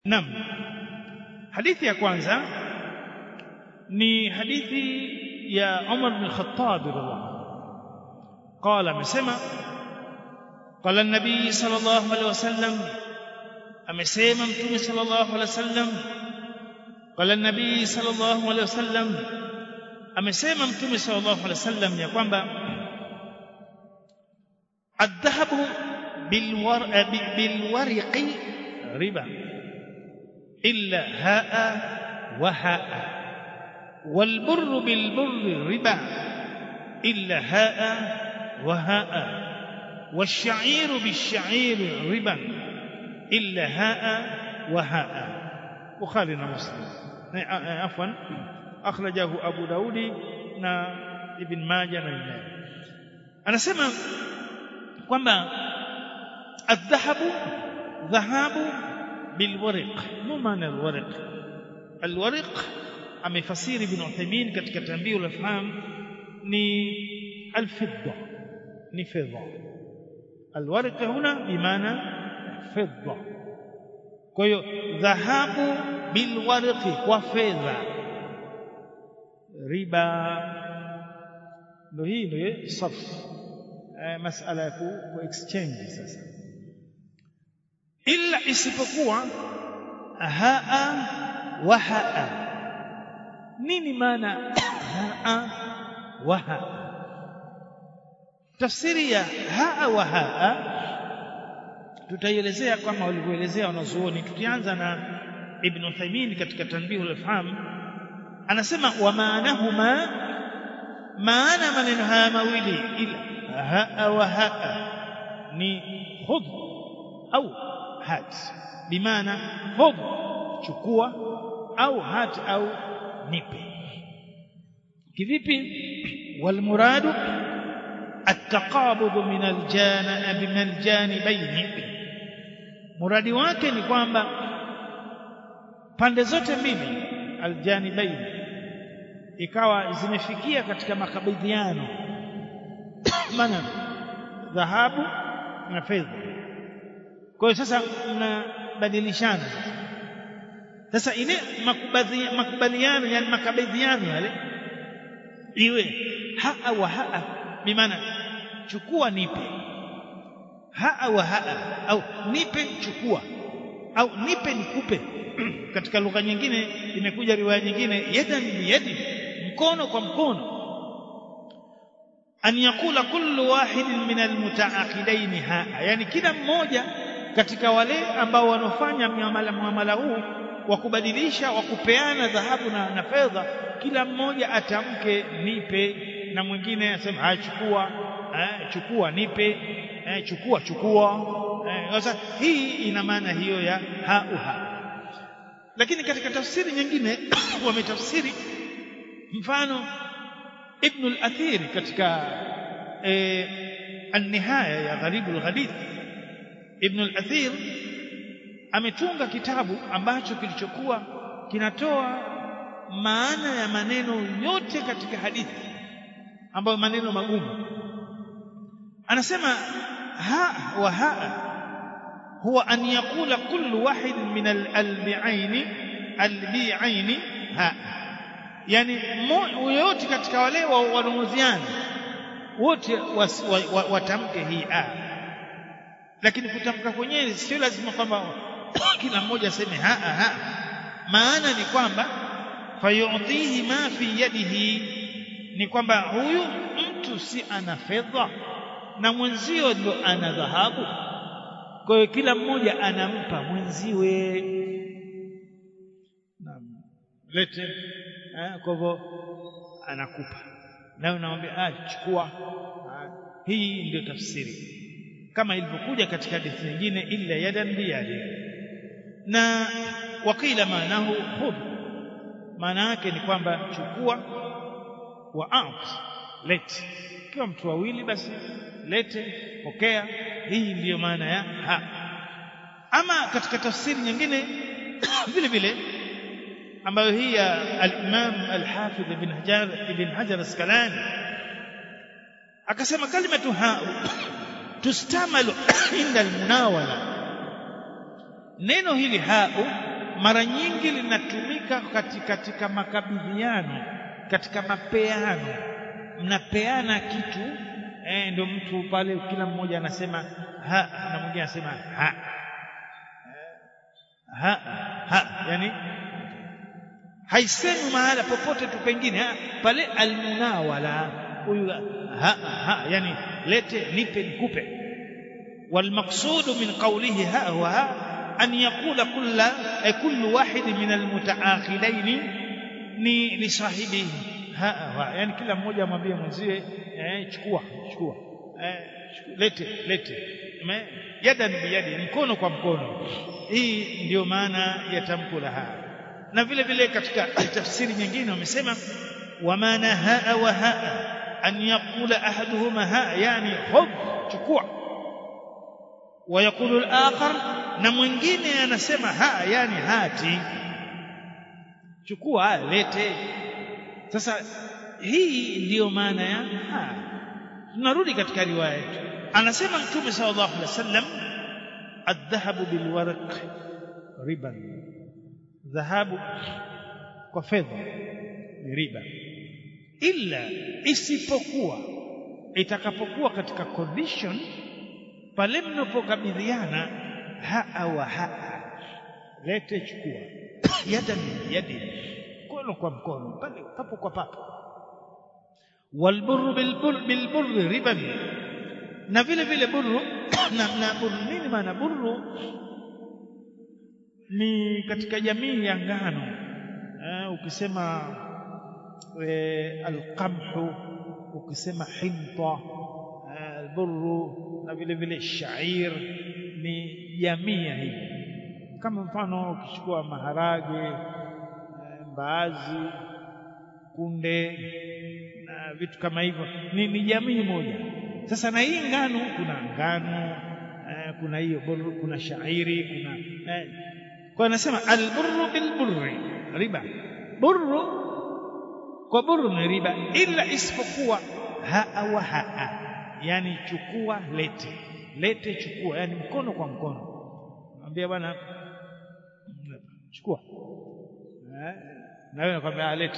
Naam. Hadithi ya kwanza ni hadithi ya Umar bin Khattab radhiallahu anhu. Qala amesema qala an-nabii sallallahu alaihi wasallam amesema mtume sallallahu alaihi wasallam qala an-nabii sallallahu alaihi wasallam amesema mtume sallallahu alaihi wasallam ya kwamba adhahabu bilwariqi riba illa haa wa haa والبر بالبر ربا إلا هاء وهاء والشعير بالشعير ربا إلا هاء وهاء بخاري ومسلم عفوا أخرجه أبو داود نا ابن ماجه na anasema kwamba الذهب ذهاب بالورق ما معنى الورق الورق amefasiri ibn Uthaymeen katika Tanbihul Afham ni alfidda ni fedha alwarq huna bimaana fedha kwa hiyo dhahabu bilwarqi kwa fedha riba ndio hii ndio sarf masala ya ku exchange sasa illa isipokuwa haa wa haa nini maana haa wa haa tafsiri ya haa wa haa tutaielezea kama walivyoelezea wanazuoni tukianza na ibn Uthaymeen katika tanbihul afham anasema wa maanahuma maana maneno haya mawili ila haa wa haa ni khudh au hat bimaana khudh chukua au hat au nipe kivipi walmuradu ataqabud min aljana min aljanibaini muradi wake ni kwamba pande zote mbili aljanibaini ikawa zimefikia katika makabidhiano maana dhahabu na fedha kwa hiyo sasa mnabadilishana sasa ile makubaliano yani makabidhiano yale iwe haa wa haa bimaana chukua nipe haa wa haa au nipe chukua au nipe nikupe katika lugha nyingine imekuja riwaya nyingine yadan biyadi mkono kwa mkono an yakula kullu wahidin min almutaaqidaini haa yani kila mmoja katika wale ambao wanafanya muamala muamala huu wa kubadilisha wa kupeana dhahabu na, na fedha kila mmoja atamke nipe na mwingine asema haya chukua eh, chukua nipe eh, chukua chukua sasa eh, hii ina maana hiyo ya hauha lakini katika tafsiri nyingine wametafsiri mfano ibn al-athir katika eh, an-nihaya ya gharibul hadith ibn al-athir ametunga kitabu ambacho kilichokuwa kinatoa maana ya maneno yote katika hadithi ambayo maneno magumu anasema ha wa ha huwa an yakula kullu wahid min al-albi'aini albi'aini ha yani yote katika wale wanunuziani wote watamke hii a lakini kutamka kwenyewe sio lazima kwamba kila mmoja aseme ha ha maana ni kwamba fayudhihi ma fi yadihi ni kwamba huyu mtu si ana fedha na mwenzio ndo ana dhahabu kwa hiyo kila mmoja anampa mwenziwe naam lete eh, kwa hivyo anakupa na unamwambia ah chukua hii ndio tafsiri kama ilivyokuja katika hadithi nyingine illa yadan biyadi na wakila maanahu khudh maana yake ni kwamba chukua wa out let kiwa mtu wawili basi lete pokea hii ndiyo maana ya ha ama katika tafsiri nyingine vile vile ambayo hii ya al-Imam al-Hafidh ibn Hajar ibn Hajar Asqalani akasema kalimatu ha tustamalu inda almunawala neno hili hau mara nyingi linatumika katika, katika makabidhiano katika mapeano mnapeana kitu eh, ndio mtu pale kila mmoja anasema ha na mwingine anasema ha ha ha yani haisemi mahala popote tu pengine ha, pale almunawala huyu ha ha yani lete nipe nikupe والمقصود من قوله ها وها أن يقول كل كل واحد من المتعاقدين ni lisahibihi ha yani kila mmoja amwambie mwenzie eh, chukua chukua eh, lete lete yadan biyadi mkono kwa mkono hii ndiyo maana ya tamko la ha na vile vile katika tafsiri nyingine wamesema wa maana haa wa haa an yaqula ahaduhuma ha yani khudh chukua ويقول الآخر na mwingine anasema ha yani hati chukua lete sasa hii ndiyo maana ya ha tunarudi katika riwaya yetu anasema mtume sallallahu alaihi wasallam adhahabu bilwarq riban dhahabu kwa fedha ni riba illa isipokuwa itakapokuwa katika condition pale mnapokabidhiana haa wa haa lete chukua yada ni yadi mkono kwa mkono pale papo kwa papo walburru bilburr bilburr riban na vile vile burru na, na burru nini maana burru ni katika jamii ya ngano eh, ukisema eh, alqamhu ukisema hinta eh, alburru na vile vile shair ni jamii ya hivi kama mfano ukichukua maharage mbaazi kunde na vitu kama hivyo ni, ni jamii moja sasa na hii ngano kuna ngano eh, kuna hiyo kuna shairi kuna eh, kwa anasema alburru bilburri riba burru kwa burru ni riba ila isipokuwa haa wa haa yani chukua lete lete chukua yani mkono kwa mkono mwambia bwana chukua eh, na wewe nakwambia lete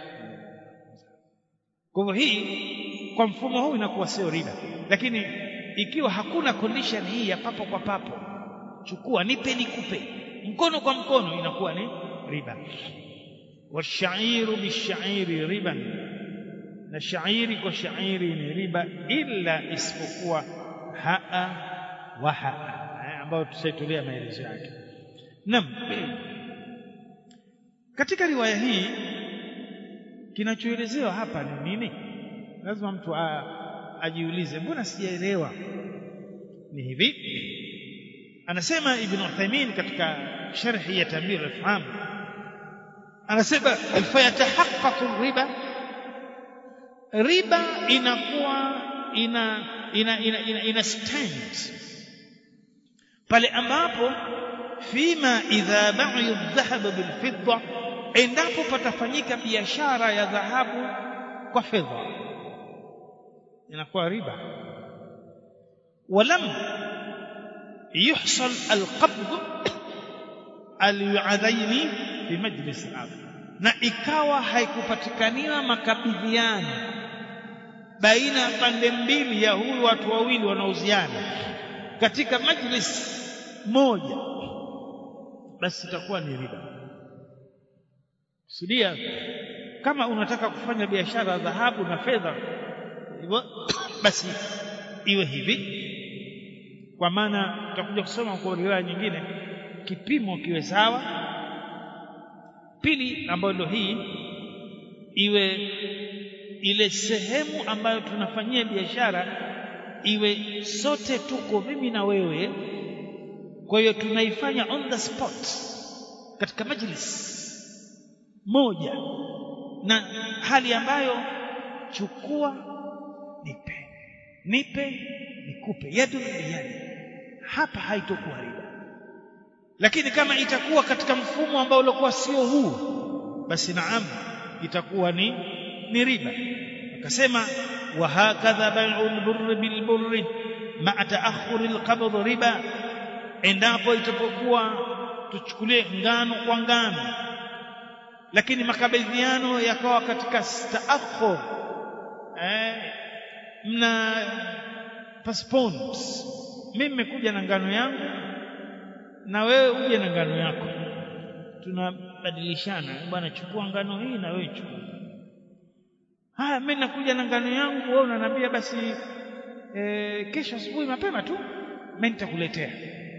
kwa hivyo hii kwa mfumo huu inakuwa sio riba lakini ikiwa hakuna condition hii ya papo kwa papo chukua nipe nikupe mkono kwa mkono inakuwa ni riba washairu bishairi riban na shairi kwa shairi ni riba illa isipokuwa haa wa haa ambayo tutaitolea maelezo yake Naam. Katika riwaya hii kinachoelezewa hapa ni nini? Lazima mtu a, ajiulize, mbona sijaelewa? Ni hivi. Anasema Ibn Uthaymeen katika sharhi ya Tamir al-Faham anasema fayatahaqqaqu riba riba inakuwa ina ina ina, ina, ina stand pale ambapo fima idha ba'u dhahab bil fidda endapo patafanyika biashara ya dhahabu kwa fedha inakuwa riba walam yuhsal alqabd alyadaini fi majlis al na ikawa haikupatikaniwa makabidhiano baina ya pande mbili ya huyu watu wawili wanaoziana katika majlis moja basi itakuwa ni riba kusudia kama unataka kufanya biashara ya dhahabu na fedha hivyo basi iwe hivi kwa maana tutakuja kusoma kwa riwaya nyingine kipimo kiwe sawa pili ambayo ndio hii iwe ile sehemu ambayo tunafanyia biashara iwe sote tuko mimi na wewe kwa hiyo tunaifanya on the spot katika majlis moja na hali ambayo chukua nipe nipe nikupe yadu biyadi hapa haitokuwa riba lakini kama itakuwa katika mfumo ambao ulikuwa sio huu basi naam itakuwa ni ni riba akasema wa hakadha bai'u al-burr bil-burr ma'a ta'akhkhur al-qabd riba endapo itapokuwa tuchukulie ngano kwa ngano lakini makabidhiano yakawa katika staakhur eh, mna postpone mimi nimekuja na ngano yangu na wewe uje na ngano yako tunabadilishana bwana chukua ngano hii na wewe chukua haya mimi nakuja na ngano yangu wewe unaniambia basi e, kesho asubuhi mapema tu mimi nitakuletea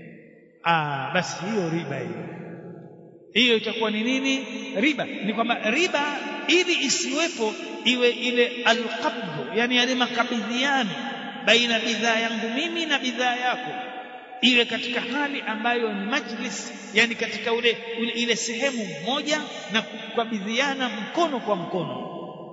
ah basi hiyo riba hiyo hiyo itakuwa ni nini riba ni kwamba riba ili isiwepo iwe ile alqabdu yani yale makabidhiano baina bidhaa yangu mimi na bidhaa yako iwe katika hali ambayo ni majlis yani katika ule, ule ile sehemu moja na kukabidhiana mkono kwa mkono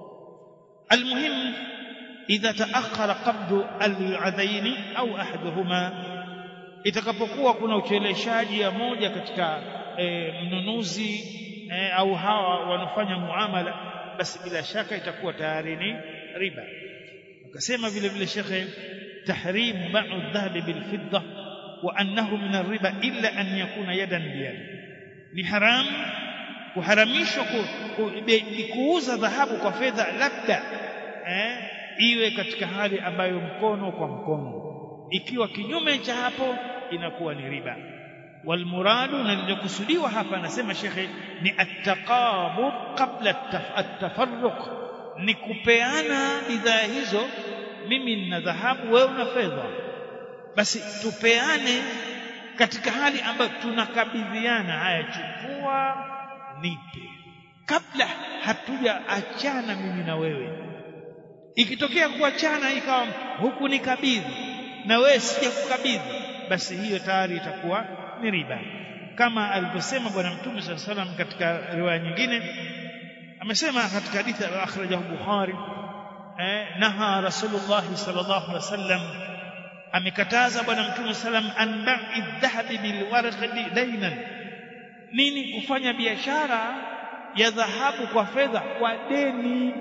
almuhim idha taakhara qabdu al-adhaini au ahaduhuma itakapokuwa kuna ucheleshaji ya moja katika e, mnunuzi e, au hawa wanafanya muamala basi bila shaka itakuwa tayari ni riba akasema vile vile shekhe tahrim ba'u dhahabi bil fidda wa annahu min ar-riba illa an yakuna yadan biyad ni haram kuharamishwa ku, ku, kuuza dhahabu kwa fedha labda eh, iwe katika hali ambayo mkono kwa mkono ikiwa kinyume cha hapo inakuwa ni riba walmuradu na lililokusudiwa hapa anasema shekhe ni attaqabud qabla at-tafarruq ni kupeana bidhaa hizo mimi nina dhahabu wewe una fedha basi tupeane katika hali ambayo tunakabidhiana haya chukua nipe kabla hatujaachana mimi na wewe ikitokea kuachana ikawa huku nikabidhi na wewe sija kukabidhi basi hiyo tayari itakuwa ni riba kama alivyosema bwana mtume saa salam katika riwaya nyingine amesema katika hadithi akhrajahu bukhari eh, naha rasulullah sallallahu alaihi wasallam amekataza bwana mtume salam an ba'i dhahabi bil warqi dainan nini kufanya biashara ya dhahabu kwa fedha kwa deni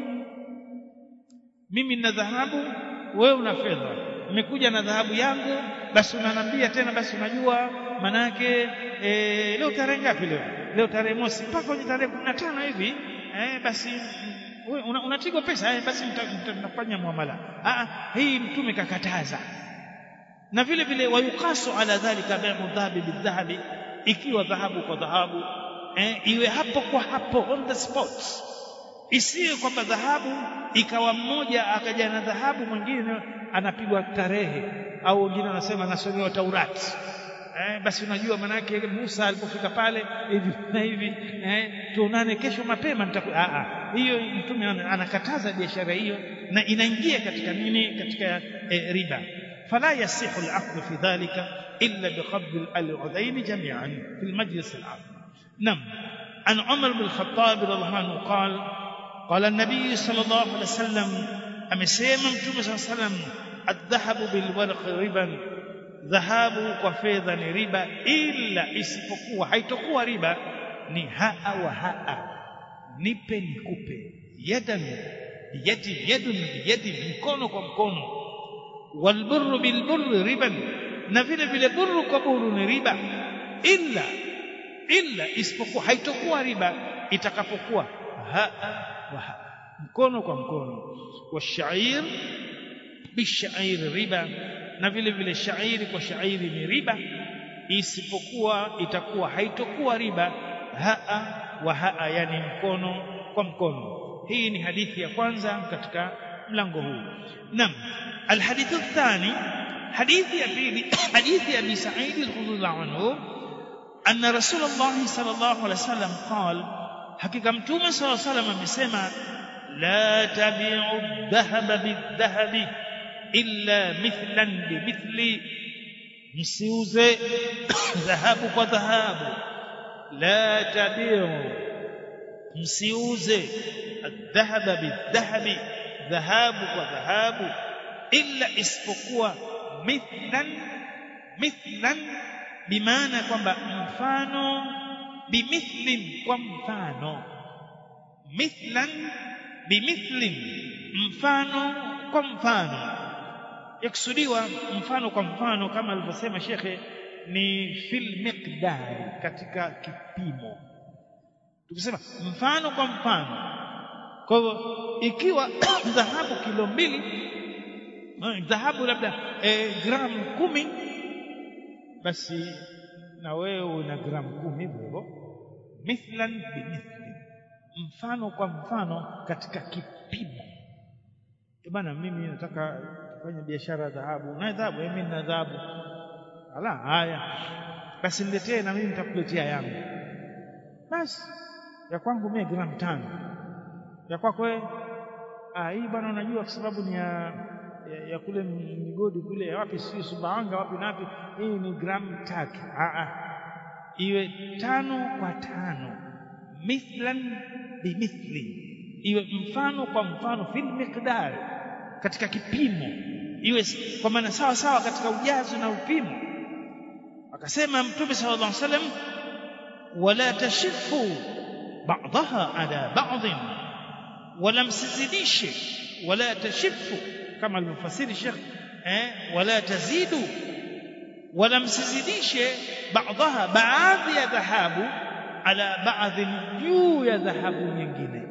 mimi nina dhahabu wewe una fedha nimekuja na dhahabu yangu basi unanambia tena basi unajua manake e, leo tarehe ngapi leo leo tarehe mosi mpaka kwenye tarehe 15 hivi eh, basi unatigwa una pesa eh, basi mtafanya muamala ah hii mtume kakataza na vile vile wayukasu ala dhalika bai'u dhahabi bidhahabi ikiwa dhahabu kwa dhahabu eh, iwe hapo kwa hapo on the spot isiwe kwamba dhahabu ikawa mmoja akaja na dhahabu mwingine anapigwa tarehe au wengine wanasema anasomewa Taurati eh, basi unajua manake Musa alipofika pale hivi na hivi eh, tuonane kesho mapema nitaku a a hiyo mtume anakataza biashara hiyo na inaingia katika nini katika eh, riba fala yasihu al-aqd fi dhalika illa biqabd al-udhayn jami'an fi al-majlis al-aqd nam an Umar bin Khattab radhiallahu anhu qala قال النبي صلى الله عليه وسلم amesema mtume صلى الله عليه وسلم الذهب بالورق ربا dhahabu kwa fedha ni riba ila isipokuwa haitokuwa riba ni haa wa haa nipe nikupe yadan biyadi yadun biyadi mkono kwa mkono walburru bilburri riban na vile vile burru kwa burru ni riba illa illa isipokuwa haitokuwa riba itakapokuwa haa wa haa mkono kwa mkono washair bishair riba na vile vile shairi kwa shairi ni riba isipokuwa itakuwa haitokuwa riba haa wa haa yani mkono kwa mkono hii ni hadithi ya kwanza katika mlango huu nam alhadithu thani hadithi ya pili hadithi ya abi sa'id al-khudri anhu anna rasulullah sallallahu alaihi wasallam qala hakika mtume sallallahu alaihi wasallam amesema la tabi'u dhahaba bidhahabi illa mithlan bimithli msiuze dhahabu kwa dhahabu la tabiu msiuze adhahaba bidhahabi dhahabu kwa dhahabu illa isipokuwa mithlan mithlan bimaana kwamba mfano bimithlin kwa mfano mithlan bimithlin mfano kwa mfano yakusudiwa mfano kwa mfano kama alivyosema shekhe ni fil miqdari katika kipimo tukisema mfano kwa mfano kwa hivyo ikiwa dhahabu kilo mbili dhahabu labda e, gramu kumi basi na wewe una gramu kumi hivyo hivyo mithlan bimithli mfano kwa mfano katika kipimo bana mimi nataka kufanya biashara ya dhahabu na dhahabu mimi nina dhahabu ala haya basi niletee na mimi nitakuletea yangu basi ya kwangu mimi gramu tano ya kwako wewe ah hii bwana unajua kwa sababu ni ya ya, ya kule migodi kule wapi si Sumbawanga wapi na wapi hii ni gramu tatu ah ah iwe tano kwa tano mithlan bimithli iwe mfano kwa mfano fil miqdar katika kipimo iwe kwa maana sawa sawa katika ujazo na upimo akasema mtume sallallahu alaihi wasallam wala tashifu ba'daha ala ba'd wala msizidishe wala tashifu kama alivyofasiri Sheikh eh wala tazidu wala msizidishe baadha baadhi ya dhahabu ala baadhi juu ya dhahabu nyingine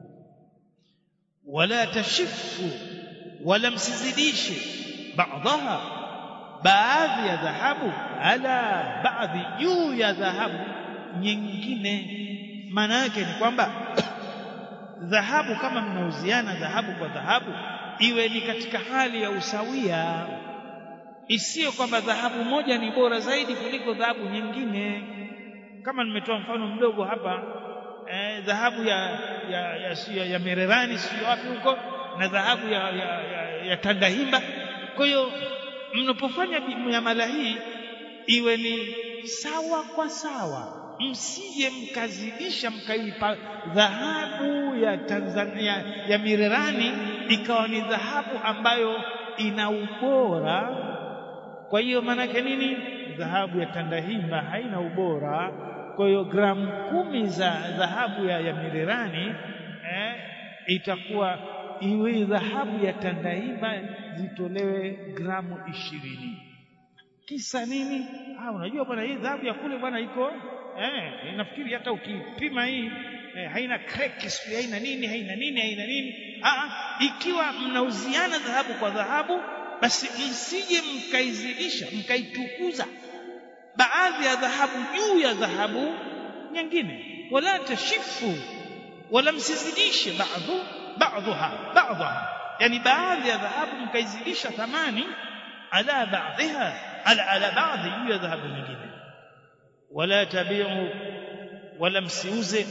wala tashifu wala msizidishe baadha baadhi ya dhahabu ala baadhi juu ya dhahabu nyingine maana yake ni kwamba dhahabu kama mnauziana dhahabu kwa dhahabu iwe ni katika hali ya usawia isiyo kwamba dhahabu moja ni bora zaidi kuliko dhahabu nyingine kama nimetoa mfano mdogo hapa eh, dhahabu ya ya, ya, ya, ya Mererani sio wapi huko na dhahabu ya, ya, ya, ya Tandahimba kwa hiyo mnapofanya miamala hii iwe ni sawa kwa sawa msije mkazidisha mkaipa dhahabu ya Tanzania ya Mirerani ikawa ni dhahabu ambayo ina ubora kwa hiyo maanake nini dhahabu ya Tandahimba haina ubora kwa hiyo gramu kumi za dhahabu ya, ya Mirerani eh, itakuwa iwe dhahabu ya Tandahimba zitolewe gramu ishirini kisa nini ah unajua bwana hii dhahabu ya kule bwana iko eh nafikiri hata ukipima hii eh, haina crack sio haina nini haina nini haina nini ah ikiwa mnauziana dhahabu kwa dhahabu basi msije mkaizidisha mkaitukuza baadhi ya dhahabu juu ya dhahabu nyingine wala tashifu wala msizidishe baadhu baadhuha baadhuha yani baadhi ya dhahabu mkaizidisha thamani ala baadhiha ala ala baadhi juu ya dhahabu nyingine wala tabi'u wala msiuze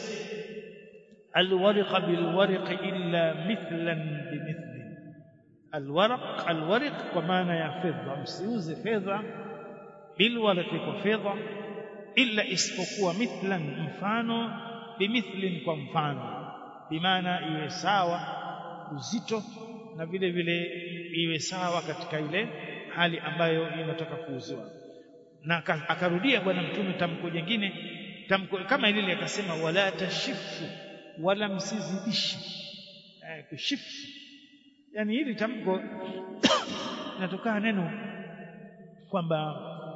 alwarqa bilwarq illa mithlan bimithli alwarq alwarq kwa maana ya fedha msiuze fedha bilwarq kwa fedha illa isipokuwa mithlan mfano bimithlin kwa mfano bimaana iwe sawa uzito na vile vile iwe sawa katika ile hali ambayo inataka kuuziwa na akarudia bwana mtume tamko jingine tamko kama lile akasema wala tashifu wala msizidishi eh, kushifu yani hili tamko linatokana neno kwamba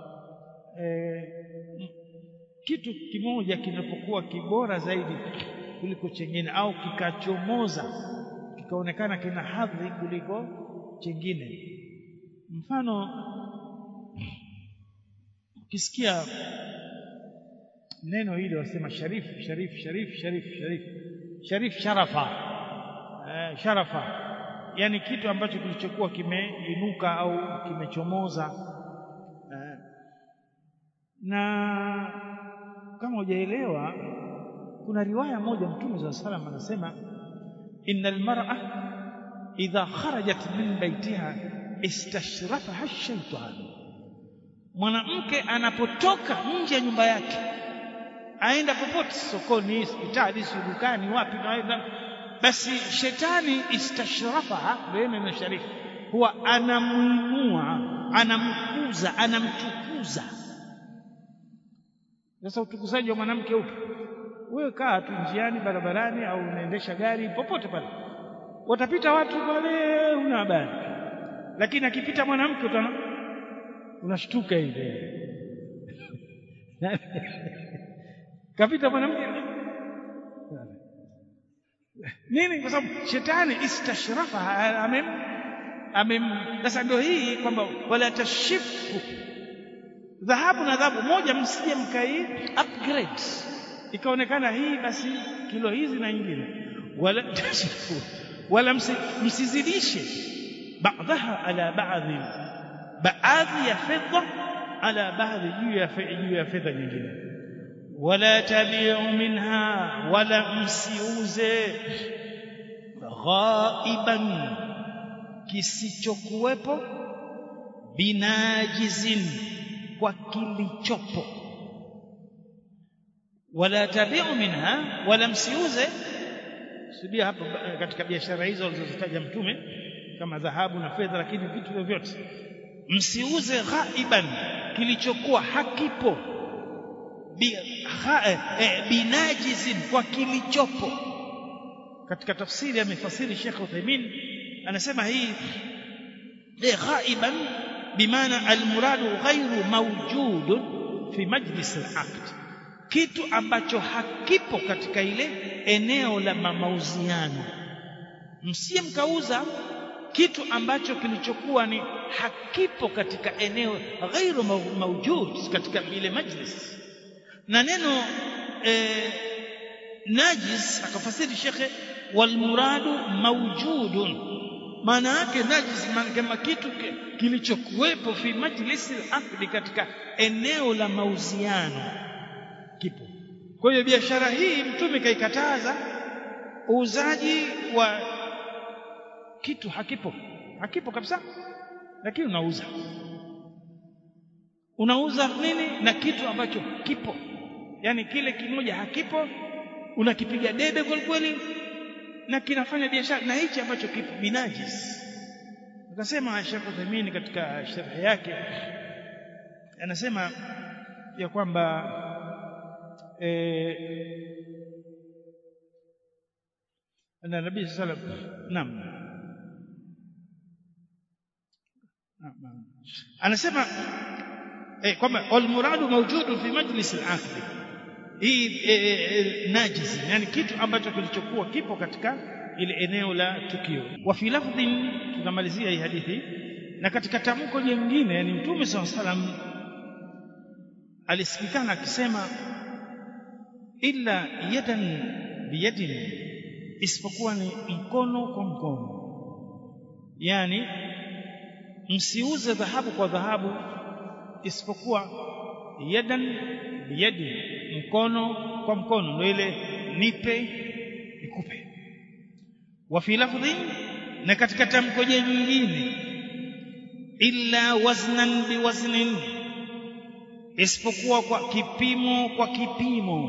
eh, kitu kimoja kinapokuwa kibora zaidi kuliko chengine au kikachomoza kikaonekana kina hadhi kuliko chengine mfano ukisikia neno hili wasema sharif sharif sharif sharif sharif sharif sharafa eh, sharafa yani kitu ambacho kilichokuwa kimeinuka au kimechomoza eh, na kama hujaelewa kuna riwaya moja mtume za salam anasema innal mar'a idha kharajat min baitiha istashrafaha ash-shaytan mwanamke anapotoka nje ya nyumba yake aenda popote sokoni hospitali si dukani wapi na basi shetani istashrafaha neno na sharifu huwa anamuinua anamkuza anamtukuza sasa utukuzaji wa mwanamke upo wewe kaa tu njiani barabarani au unaendesha gari popote pale watapita watu pale una habari lakini akipita mwanamke utana unashtuka ile kapita mwanamke nini kwa sababu shetani istashrafa amem amem sasa ndio hii kwamba wala tashifu dhahabu na dhahabu moja msije mkai upgrade ikaonekana hii basi kilo hizi na nyingine wala tashifu wala msizidishe baadhaha ala baadhi baadhi ya fedha ala baadhi juu ya juu ya fedha nyingine wala tabi'u minha wala msiuze ghaiban kisichokuwepo binajizin kwa kilichopo wala tabi'u minha wala msiuze sudia hapo katika biashara hizo alizozitaja mtume kama dhahabu na fedha lakini vitu vyovyote msiuze ghaiban kilichokuwa hakipo bi, ha, eh, binajizin kwa kilichopo katika tafsiri amefasiri Sheikh Uthaymeen anasema hii eh, ghaiban bimaana almuradu ghairu mawjudun fi majlis alaqd kitu ambacho hakipo katika ile eneo la mauziano msiye mkauza kitu ambacho kilichokuwa ni hakipo katika eneo ghairu mawjud katika ile majlis na neno eh, najis akafasiri shekhe walmuradu mawjudun maana yake najis kama kitu kilichokuwepo fi majlisi al katika eneo la mauziano kipo kwa hiyo biashara hii mtume kaikataza uuzaji wa kitu hakipo hakipo kabisa lakini unauza unauza nini na kitu ambacho kipo yani kile kimoja hakipo unakipiga debe kweli kweli na kinafanya biashara na hichi ambacho kipo binajis akasema Sheikh Uthaymeen katika sharhi yake anasema ya kwamba eh na Nabii sallallahu alaihi wasallam naam anasema eh, kwamba almuradu mawjudun fi majlis al-aqd hii eh, najisi yani kitu ambacho kilichokuwa kipo katika ile eneo la tukio wa fi lafdhin tunamalizia hii hadithi na katika tamko jingine yani mtume SAW salam alisikikana akisema illa yadan biyadin isipokuwa ni mkono kwa mkono yani msiuze dhahabu kwa dhahabu isipokuwa yadan biyadi mkono kwa mkono ndio ile nipe nikupe wa fi lafdhi na katika tamko jingine illa waznan biwaznin isipokuwa kwa kipimo kwa kipimo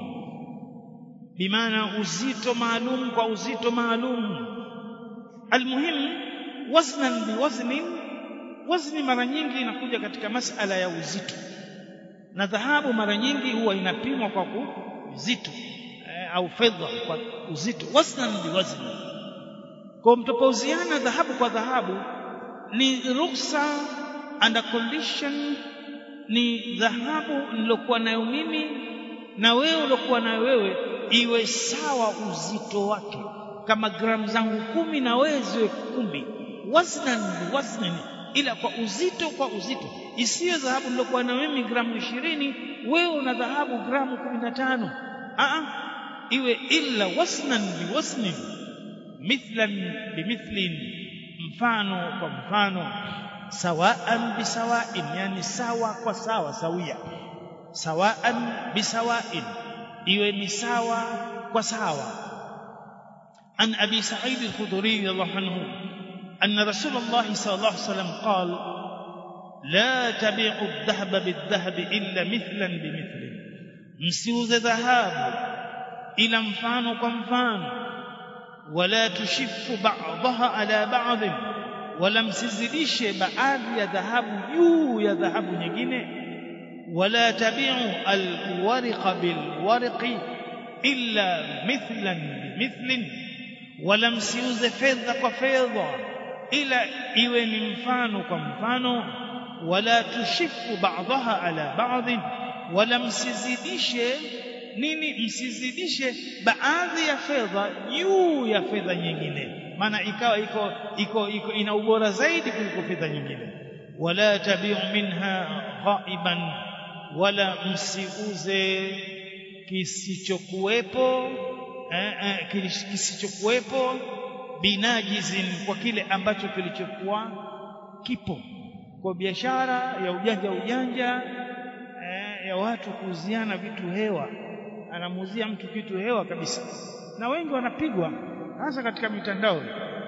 bimaana uzito maalum kwa uzito maalum almuhim waznan biwaznin wazni mara nyingi inakuja katika masala ya uzito na dhahabu mara nyingi huwa inapimwa kwa uzito e, au fedha kwa uzito waznan biwazni kwa mtopauziana dhahabu kwa dhahabu ni ruksa under condition ni dhahabu nilokuwa nayo mimi na wewe uliokuwa nayo wewe iwe sawa uzito wake kama gramu zangu kumi na wewe ziwe kumi waznan biwaznin ila kwa uzito kwa uzito isiyo dhahabu nilokuwa na mimi gramu ishirini wewe una dhahabu gramu kumi na tano iwe illa wasnan biwasnin mithlan bimithlin mfano kwa mfano sawaan bisawain yani sawa kwa sawa sawia sawaan bisawain iwe ni sawa kwa sawa an abi sa'id al-khudri radhiyallahu anhu أن رسول الله صلى الله عليه وسلم قال لا تبيعوا الذهب بالذهب إلا مثلا بمثل msiuze dhahabu ila mfano kwa mfano wala tushifu ba'daha ala ba'd wala msizidishe baadhi ya dhahabu juu ya dhahabu nyingine wala tabi'u alwariqa bilwariqi illa mithlan bimithlin wala msiuze fedha kwa fedha ila iwe ni mfano kwa mfano wala tushifu ba'daha ala ba'd wala msizidishe nini msizidishe baadhi ya fedha juu ya fedha nyingine maana ikawa iko iko, iko ina ubora zaidi kuliko fedha nyingine wala tabiu minha ghaiban wala msiuze kisichokuwepo eh, eh, kisichokuwepo binajizin kwa kile ambacho kilichokuwa kipo kwa biashara ya ujanja ujanja eh, ya watu kuuziana vitu hewa anamuuzia mtu kitu hewa kabisa na wengi wanapigwa hasa katika mitandao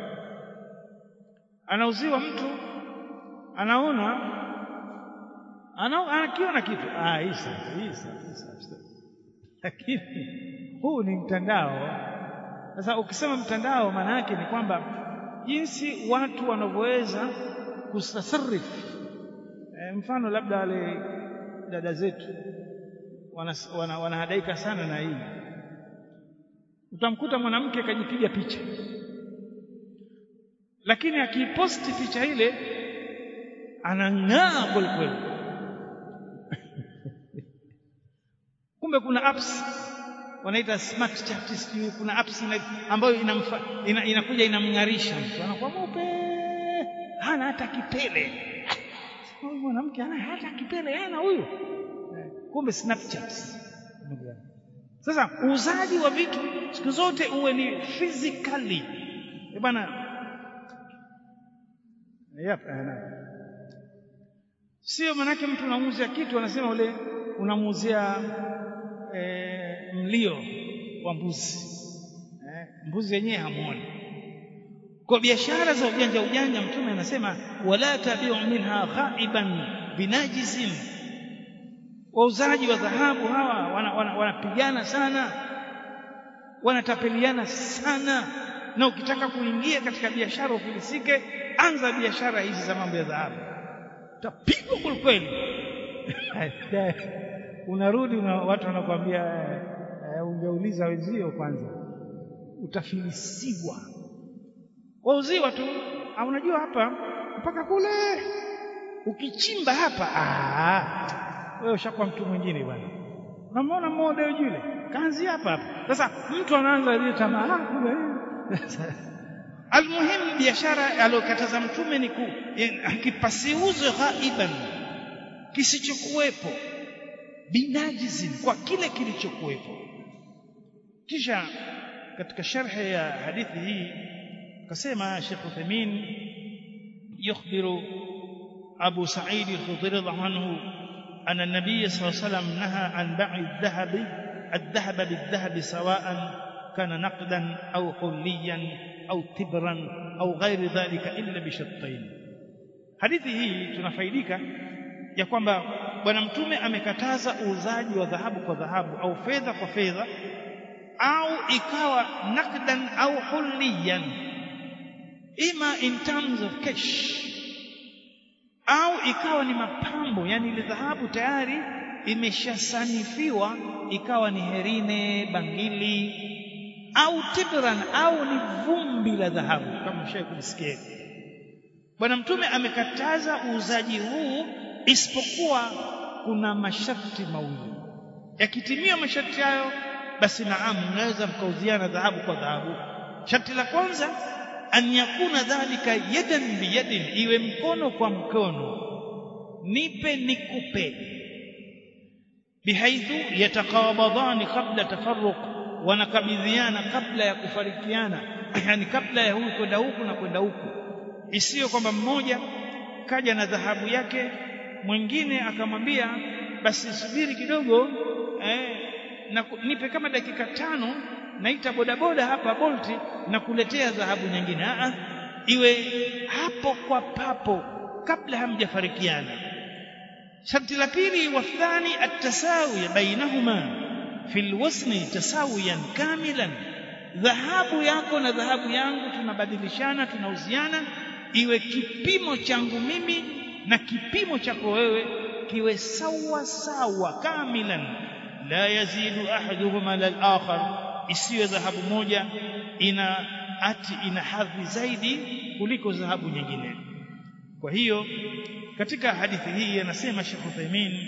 anauziwa mtu anaona ana, anakiona kitu ah hii sasa hii sasa lakini huu ni mtandao sasa ukisema mtandao maana yake ni kwamba jinsi watu wanavyoweza kustasarif e, mfano labda wale dada zetu wanahadaika wana, wana sana na hii utamkuta mwanamke akajipiga picha lakini akiposti picha ile anang'aa kweli kweli kumbe kuna apps wanaita smart chat sijui kuna apps ina, ambayo inamfa, ina, inakuja inamng'arisha mtu anakuwa mweupe hana hata kipele huyu mwanamke hana hata kipele hana huyu kumbe snapchat sasa uuzaji wa vitu siku zote uwe ni physically bana yep, sio manake mtu unamuuzia kitu anasema ule unamuuzia e, mlio wa mbuzi e, mbuzi wenyewe hamuoni kwa biashara za ujanja ujanja mtume anasema wala tabiu minha ghaiban binajizin wauzaji wa dhahabu hawa wanapigana wana, wana sana wanatapeliana sana na ukitaka kuingia katika biashara ufilisike anza biashara hizi za mambo ya dhahabu utapigwa kwelikweli unarudi una, watu wanakuambia uh, ungeuliza wenzio kwanza utafilisiwa wauziwa tu unajua hapa mpaka kule ukichimba hapa wewe ushakuwa mtu mwingine bwana unamwona mmoja yule kaanzi hapa hapa sasa mtu anaanza ile tamaa kule almuhimu biashara aliyokataza mtume ni kipasiuzwe ghaiban kisichokuwepo binajizin kwa kile kilichokuwepo kisha katika sharhi ya hadithi hii akasema Sheikh Uthaymeen yukhbiru Abu Sa'id al-Khudri anhu أن النبي صلى الله عليه وسلم نهى عن بيع الذهب الذهب بالذهب سواء كان نقدا أو حليا أو تبرا أو غير ذلك إلا بشرطين hadithi hii tunafaidika ya kwamba bwana mtume amekataza uuzaji wa dhahabu kwa dhahabu au fedha kwa fedha au ikawa nakdan au huliyan ima in terms of cash au ikawa ni mapambo yani ile dhahabu tayari imeshasanifiwa ikawa ni herine bangili au tibran au ni vumbi la dhahabu kama mshawahi kulisikia bwana mtume amekataza uuzaji huu isipokuwa kuna masharti mawili yakitimia masharti hayo basi naam mnaweza mkauziana dhahabu kwa dhahabu sharti la kwanza an yakuna dhalika yadan biyadin iwe mkono kwa mkono nipe nikupe bihaithu yatakabadhani kabla tafarruq wanakabidhiana kabla ya kufarikiana yani kabla ya huyu kwenda huku na kwenda huku isiyo kwamba mmoja kaja na dhahabu yake mwingine akamwambia basi subiri kidogo eh, na nipe kama dakika tano naita bodaboda hapa bolti na kuletea dhahabu nyingine a iwe hapo kwa papo kabla hamjafarikiana sharti la pili wathani at-tasawi bainahuma fi alwasni tasawiyan kamilan dhahabu yako na dhahabu yangu tunabadilishana tunauziana iwe kipimo changu mimi na kipimo chako wewe kiwe sawa sawa kamilan la yazidu ahaduhuma lal-akhar isiwe dhahabu moja ina ati ina hadhi zaidi kuliko dhahabu nyingine kwa hiyo katika hadithi hii anasema Sheikh Uthaymeen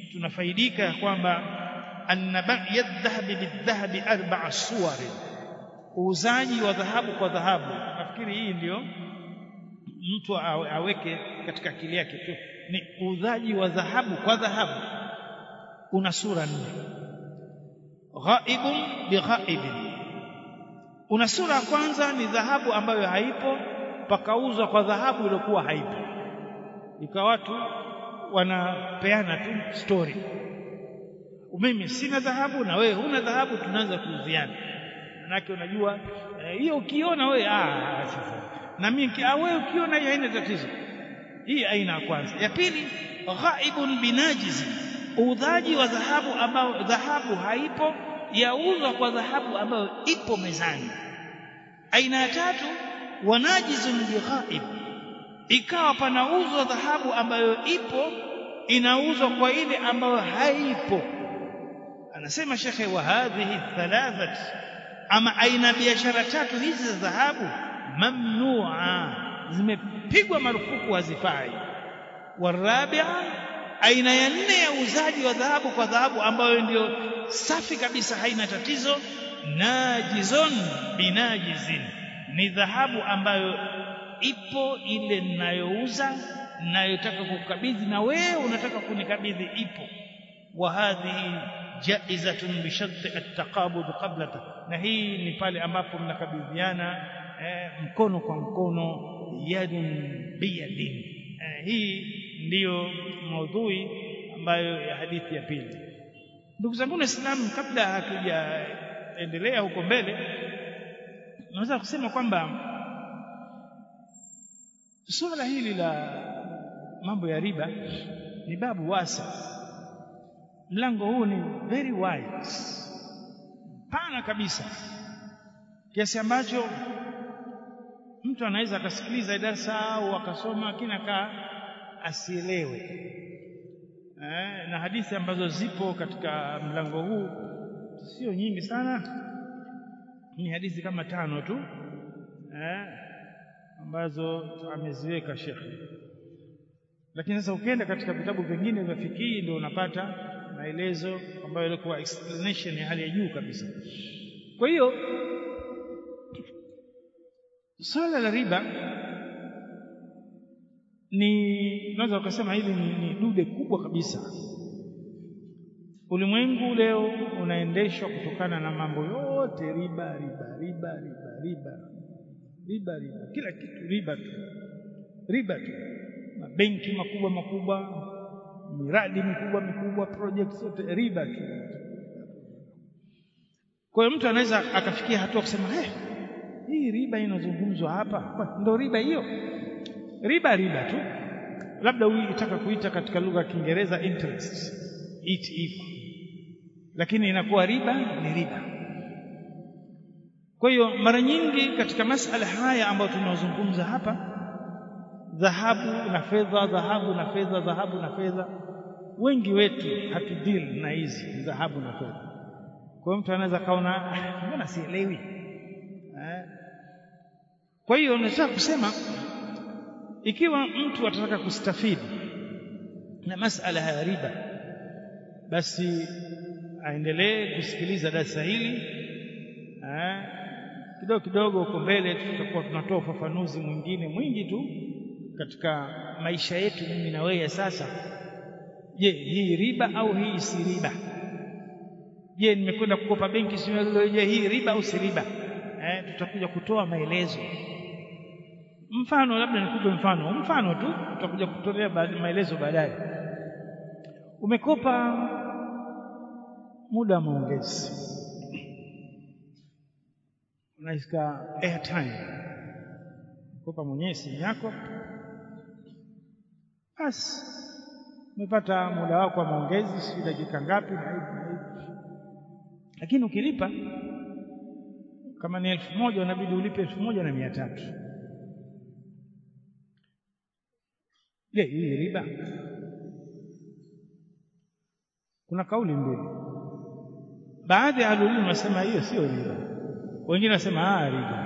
tunafaidika ya kwamba anna bai'a dhahabi bidhahabi arba'a suwari uuzaji wa dhahabu kwa dhahabu nafikiri hii ndio mtu aweke katika akili yake tu ni uuzaji wa dhahabu kwa dhahabu una sura nne ghaibun bighaibin una sura ya kwanza ni dhahabu ambayo haipo pakauzwa kwa dhahabu iliyokuwa haipo ikawa watu wanapeana tu story mimi sina dhahabu na wewe huna dhahabu tunaanza kuuziana manake unajua hiyo eh, ukiona wewe ah sasa na mimi wewe ukiona hiyo haina tatizo hii aina ya kwanza ya pili ghaibun binajizi uudhaji wa dhahabu ambao dhahabu haipo yauzwa kwa dhahabu ambayo ipo mezani aina ya tatu wanajizun bighaib ikawa panauzwa dhahabu ambayo ipo inauzwa kwa ile ambayo haipo anasema shekhe wa hadhihi thalathat ama aina biashara tatu hizi za dhahabu mamnua zimepigwa marufuku hazifai warabia aina ya nne ya uuzaji wa dhahabu kwa dhahabu ambayo ndio safi kabisa haina tatizo najizon binajizin ni dhahabu ambayo ipo ile ninayouza ninayotaka kukabidhi na wewe unataka kunikabidhi ipo wa hadhihi jaizatun bi sharti at-taqabud qabla na hii ni pale ambapo mnakabidhiana eh, mkono kwa mkono yadun biyadin eh, hii ndiyo maudhui ambayo ya hadithi ya pili ndugu zangu waislamu kabla hatujaendelea huko mbele naweza kusema kwamba suala hili la mambo ya riba ni babu wasa mlango huu ni very wide pana kabisa kiasi ambacho mtu anaweza akasikiliza darasa au akasoma lakini akaa asielewe eh, na hadithi ambazo zipo katika mlango huu sio nyingi sana ni hadithi kama tano tu eh, ambazo ameziweka shekhe lakini sasa ukienda katika vitabu vingine vya fikii ndio unapata maelezo ambayo yalikuwa explanation ya hali ya juu kabisa kwa hiyo swala la riba ni unaweza ukasema hili ni, ni dude kubwa kabisa ulimwengu leo unaendeshwa kutokana na mambo yote riba riba riba riba riba riba riba kila kitu riba tu riba tu mabenki makubwa makubwa miradi mikubwa mikubwa projects zote riba tu kwa hiyo mtu anaweza akafikia hatua kusema hey, hii riba inazungumzwa hapa ndo riba hiyo riba riba tu labda uitaka kuita katika lugha ya Kiingereza interest it iko lakini inakuwa riba ni riba kwa hiyo mara nyingi katika masala haya ambayo tunazungumza hapa dhahabu na fedha dhahabu na fedha dhahabu na fedha wengi wetu hatudili na hizi dhahabu na fedha kwa hiyo mtu anaweza kaona mbona sielewi eh? kwa hiyo nataka kusema ikiwa mtu atataka kustafidi na masala ya riba basi aendelee kusikiliza darasa hili eh? kidogo kidogo huko mbele tutakuwa tunatoa ufafanuzi mwingine mwingi tu katika maisha yetu mimi na wewe sasa je hii riba au hii si riba je nimekwenda kukopa benki sio je hii riba au si riba eh, tutakuja kutoa maelezo mfano labda nikupe mfano mfano tu tutakuja kutolea maelezo baadaye umekopa muda wa maongezi unaisika airtime kopa mwenyewe simu yako basi umepata muda wako wa maongezi si dakika ngapi na hivi na hivi lakini ukilipa kama ni elfu moja unabidi ulipe elfu moja na mia tatu je hii riba kuna kauli mbili baadhi ya ahlulilmu wanasema hiyo sio riba wengine wanasema ah riba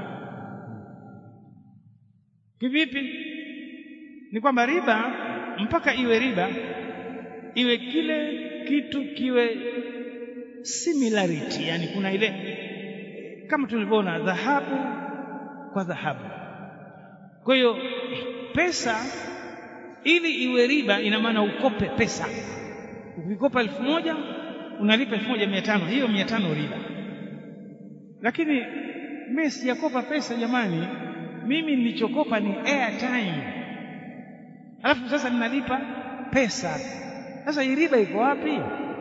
kivipi ni kwamba riba mpaka iwe riba iwe kile kitu kiwe similarity yani kuna ile kama tulivyoona dhahabu kwa dhahabu kwa hiyo pesa ili iwe riba ina maana ukope pesa ukikopa elfu moja unalipa elfu moja mia tano hiyo mia tano riba lakini mimi sijakopa pesa jamani mimi nilichokopa ni airtime alafu sasa ninalipa pesa sasa hii riba iko wapi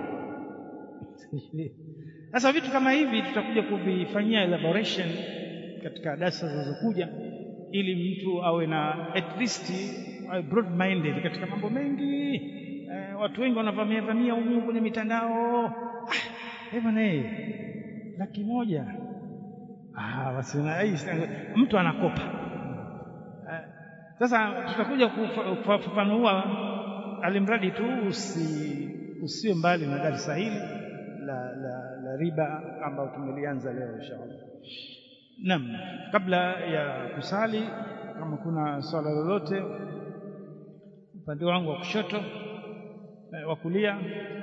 sasa vitu kama hivi tutakuja kuvifanyia elaboration katika darasa zinazokuja ili mtu awe na at least awe broad minded katika mambo mengi eh, watu wengi wanavamia vamia humu kwenye mitandao ah, bwana laki moja ah, basi mtu anakopa eh, sasa tutakuja kufafanua alimradi tu usi, usiwe mbali na darasa hili la, la, la riba ambayo tumelianza leo inshallah. Naam, kabla ya kusali, kama kuna swala lolote upande wangu wa kushoto eh, wa kulia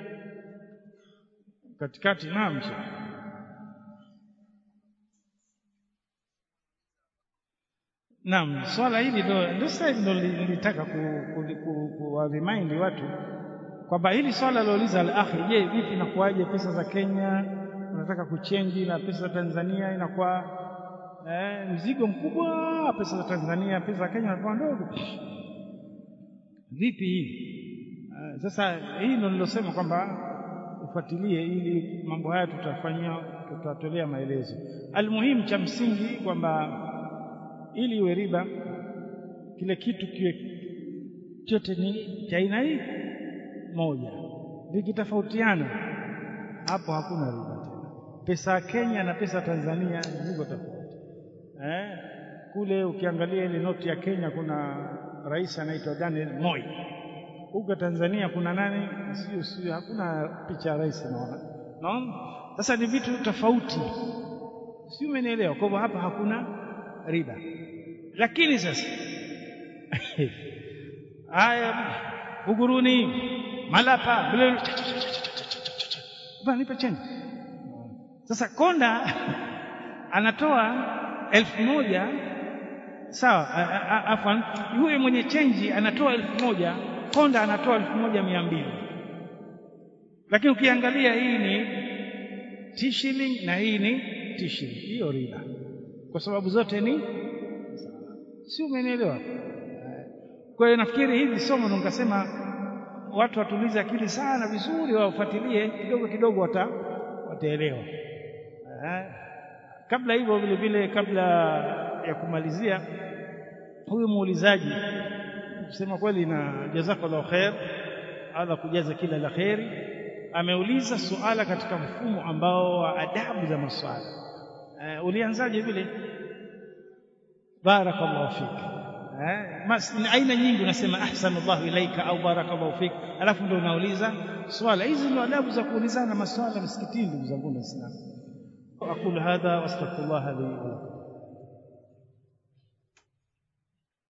katikati, naam Naam, swala hili ndo ndio sasa ndo nilitaka ku, ku, ku, ku remind watu kwamba hili swala lilouliza al-akhi, je, vipi inakuwaje pesa za Kenya unataka kuchenji na pesa za Tanzania inakuwa eh, mzigo mkubwa, pesa za Tanzania, pesa za Kenya inakuwa ndogo. Vipi hii? Uh, sasa hii ndo nilosema kwamba ufuatilie, ili mambo haya tutafanyia, tutatolea maelezo. Almuhimu cha msingi kwamba ili iwe riba, kile kitu kiwe chote ni cha aina hii moja. Vikitofautiana hapo hakuna riba tena. Pesa ya Kenya na pesa ya Tanzania ziko tofauti eh? Kule ukiangalia ile noti ya Kenya kuna rais anaitwa Daniel Moi, huko Tanzania kuna nani? Sio sio, hakuna picha ya rais naona. Naona sasa ni vitu tofauti, si umenielewa? Kwa hivyo hapa hakuna riba, lakini sasa haya Buguruni, Malapa, bwana nipe chenji. Sasa konda anatoa elfu moja sawa, afwan, yule mwenye chenji anatoa elfu moja konda anatoa elfu moja mia mbili lakini ukiangalia hii ni t-shilling na hii ni t-shilling, hiyo riba, kwa sababu zote ni si, umenielewa? Kwa hiyo nafikiri hivi somo ndo nikasema watu watulize akili sana vizuri, wafuatilie kidogo kidogo, wata wataelewa. Kabla hivyo vile vile, kabla ya kumalizia, huyu muulizaji kusema kweli, na jazakallahu khair, Allah kujaza kila la kheri, ameuliza suala katika mfumo ambao wa adabu za maswali. Uh, ulianzaje vile? Barakallahu fik Eh, aina nyingi unasema ahsanallahu ilaika au barakallahu fik, alafu ndio unauliza swala. Hizi ndio adabu za kuulizana maswala msikitini, ndugu zangu Waislamu. aqulu hadha wastaghfirullah li